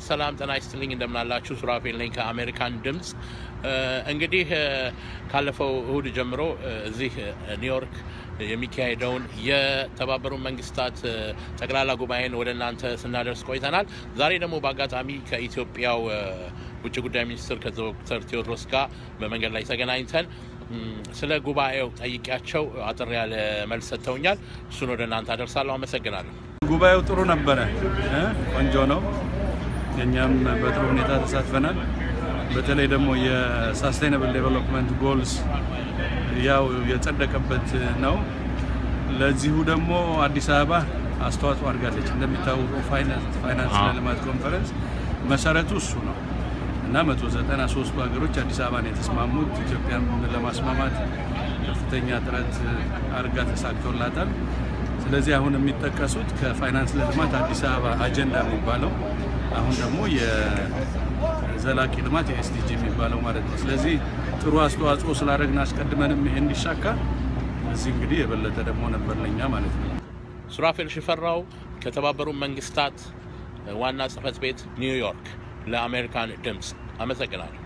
ሰላም ጤና ይስጥልኝ፣ እንደምናላችሁ ሱራፌል ነኝ ከአሜሪካን ድምፅ። እንግዲህ ካለፈው እሁድ ጀምሮ እዚህ ኒውዮርክ የሚካሄደውን የተባበሩት መንግስታት ጠቅላላ ጉባኤን ወደ እናንተ ስናደርስ ቆይተናል። ዛሬ ደግሞ በአጋጣሚ ከኢትዮጵያው ውጭ ጉዳይ ሚኒስትር ከዶክተር ቴዎድሮስ ጋር በመንገድ ላይ ተገናኝተን ስለ ጉባኤው ጠይቂያቸው አጠር ያለ መልስ ሰጥተውኛል። እሱን ወደ እናንተ አደርሳለሁ። አመሰግናለሁ። ጉባኤው ጥሩ ነበረ፣ ቆንጆ ነው። እኛም በጥሩ ሁኔታ ተሳትፈናል። በተለይ ደግሞ የሳስቴናብል ዴቨሎፕመንት ጎልስ ያው የጸደቀበት ነው። ለዚሁ ደግሞ አዲስ አበባ አስተዋጽኦ አድርጋለች። እንደሚታወቀው ፋይናንስ ለልማት ኮንፈረንስ መሰረቱ እሱ ነው እና 193ቱ ሀገሮች አዲስ አበባን የተስማሙት ኢትዮጵያን ለማስማማት ከፍተኛ ጥረት አድርጋ ተሳክቶላታል። ስለዚህ አሁን የሚጠቀሱት ከፋይናንስ ለልማት አዲስ አበባ አጀንዳ የሚባለው አሁን ደግሞ የዘላቂ ልማት የኤስዲጂ የሚባለው ማለት ነው። ስለዚህ ጥሩ አስተዋጽኦ ስላደረግን አስቀድመንም ይሄ እንዲሳካ እዚህ እንግዲህ የበለጠ ደግሞ ነበር ለኛ ማለት ነው። ሱራፌል ሽፈራው ከተባበሩት መንግስታት ዋና ጽህፈት ቤት ኒውዮርክ ለአሜሪካን ድምፅ አመሰግናለሁ።